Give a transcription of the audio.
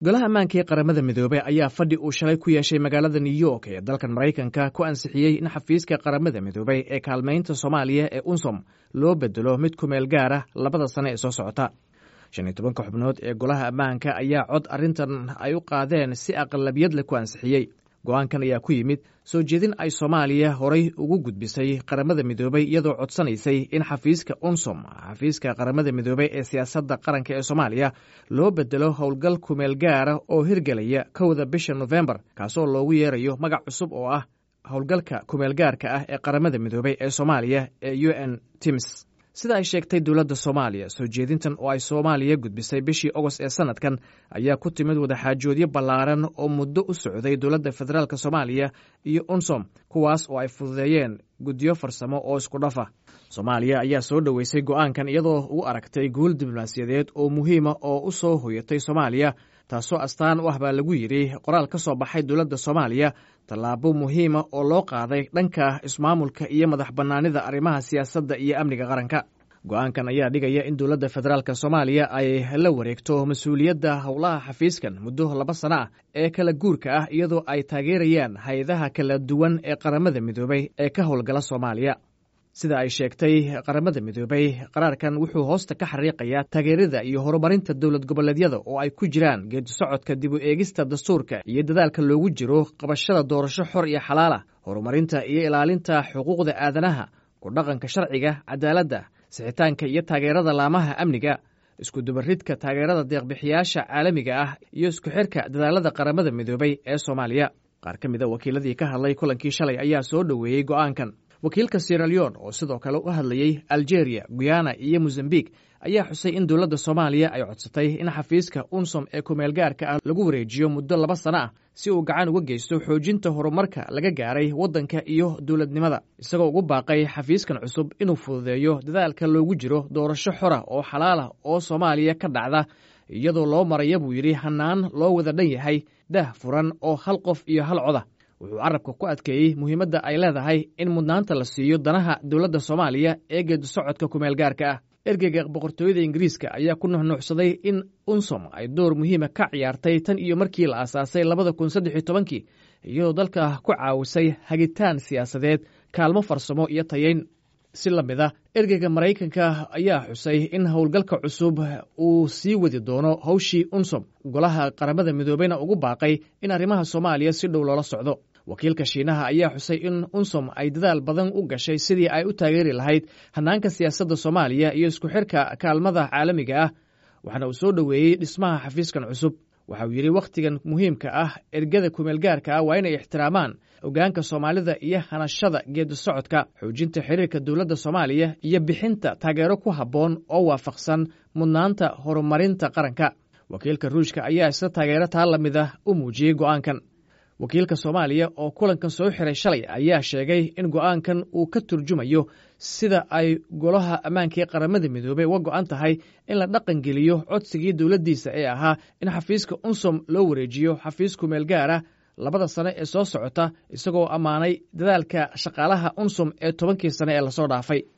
golaha ammaanka ee qaramada midoobey ayaa fadhi uu shalay ku yeeshay magaalada new york ee dalkan maraykanka ku ansixiyey in xafiiska qaramada midoobey ee kaalmaynta soomaaliya ee unsom loo bedelo mid ku meel gaara labada sane ee soo socota shan iyo tobanka xubnood ee golaha ammaanka ayaa cod arrintan ay u qaadeen si aqlabiyad leh ku ansixiyey go-aankan ayaa ku yimid soo jeedin ay soomaaliya horay ugu gudbisay qaramada midoobey iyadoo codsanaysay in xafiiska unsom xafiiska qaramada midoobey ee siyaasadda qaranka ee soomaaliya loo bedelo howlgal kumeel gaara oo hirgelaya kowda bisha nofembar kaasoo loogu yeerayo magac cusub oo ah howlgalka kumeel gaarka ah ee qaramada midoobey ee soomaaliya ee u n tims sida ay sheegtay dowladda soomaaliya soo jeedintan oo ay soomaaliya gudbisay bishii ogost ee sanadkan ayaa ku timid wadaxaajoodyo ballaaran oo muddo u socday dowladda federaalk soomaaliya iyo unsom kuwaas oo ay fududeeyeen guddiyo farsamo oo isku dhafa soomaaliya ayaa soo dhoweysay go'aankan iyadoo u aragtay guul diblomaasiyadeed oo muhiima oo u soo hoyatay soomaaliya taasoo astaan u ah baa lagu yidhi qoraal ka soo baxay dowladda soomaaliya tallaabo muhiima oo loo qaaday dhanka ismaamulka iyo madax bannaanida arrimaha siyaasadda iyo amniga qaranka go-aankan ayaa dhigaya in dowladda federaalk soomaaliya ay la wareegto mas-uuliyadda howlaha xafiiskan muddo laba sano ah ee kala guurka ah iyadoo ay taageerayaan hay-adaha kala duwan ee qaramada midoobey ee ka howlgala soomaaliya sida ay sheegtay qaramada midoobey qaraarkan wuxuu hoosta ka xariiqayaa taageerada iyo horumarinta dowlad goboleedyada oo ay ku jiraan geedi socodka dib u eegista dastuurka iyo dadaalka loogu jiro qabashada doorasho xor iyo xalaalah horumarinta iyo ilaalinta xuquuqda aadanaha ku dhaqanka sharciga cadaaladda sixitaanka iyo taageerada laamaha amniga iskudubaridka taageerada deeqbixiyaasha caalamiga ah iyo isku xirka dadaalada qaramada midoobey ee soomaaliya qaar ka mid a wakiiladii ka hadlay kulankii shalay ayaa soo dhoweeyey go'aankan wakiilka sieraleon oo sidoo kale u hadlayey algeria guyana iyo mozambiq ayaa xusay in dowladda soomaaliya ay codsatay in xafiiska unsom ee kumeel gaarka ah lagu wareejiyo muddo laba sano ah si uu gacan uga geysto xoojinta horumarka laga gaaray waddanka iyo dowladnimada isagoo ugu baaqay xafiiskan cusub inuu fududeeyo dadaalka loogu jiro doorasho xora oo xalaalah oo soomaaliya ka dhacda iyadoo loo maraya buu yidhi hannaan loo wada dhan yahay dah furan oo hal qof iyo hal coda wuxuu carabka ku adkeeyey muhiimadda ay leedahay in mudnaanta la siiyo danaha dowladda soomaaliya ee geedi socodka kumeel gaarka ah ergeyga boqortooyada ingiriiska ayaa ku nuxnuuxsaday in unsom ay door muhiima ka ciyaartay tan iyo markii la aasaasay labada kun saddex iyo tobankii iyadoo dalka ku caawisay hagitaan siyaasadeed kaalmo farsamo iyo tayeyn si la mid a ergeyga maraykanka ayaa xusay in howlgalka cusub uu sii wadi doono howshii unsom golaha qaramada midoobeyna ugu baaqay in arrimaha soomaaliya si dhow loola socdo wakiilka shiinaha ayaa xusay in unsom ay dadaal badan u gashay sidii ay u taageeri lahayd hannaanka siyaasadda soomaaliya iyo isku xirka kaalmada caalamiga ah waxaana uu soo dhoweeyey dhismaha xafiiskan cusub waxa uu yidhi wakhtigan muhiimka ah ergada kumeel gaarka ah waa inay ixtiraamaan hogaanka soomaalida iyo hanashada geedi socodka xoojinta xiriirka dowladda soomaaliya iyo bixinta taageero ku habboon oo waafaqsan mudnaanta horumarinta qaranka wakiilka ruushka ayaa isla taageero taa la mid ah u muujiyey go'aankan wakiilka soomaaliya oo kulankan soo xiray shalay ayaa sheegay in go'aankan uu ka turjumayo sida ay golaha ammaanka ee qaramada midoobey uga go'an tahay in la dhaqan geliyo codsigii dowladdiisa ee ahaa in xafiiska unsom loo wareejiyo xafiis kumeel gaara labada sane ee soo socota isagoo ammaanay dadaalka shaqaalaha unsom ee tobankii sane ee lasoo dhaafay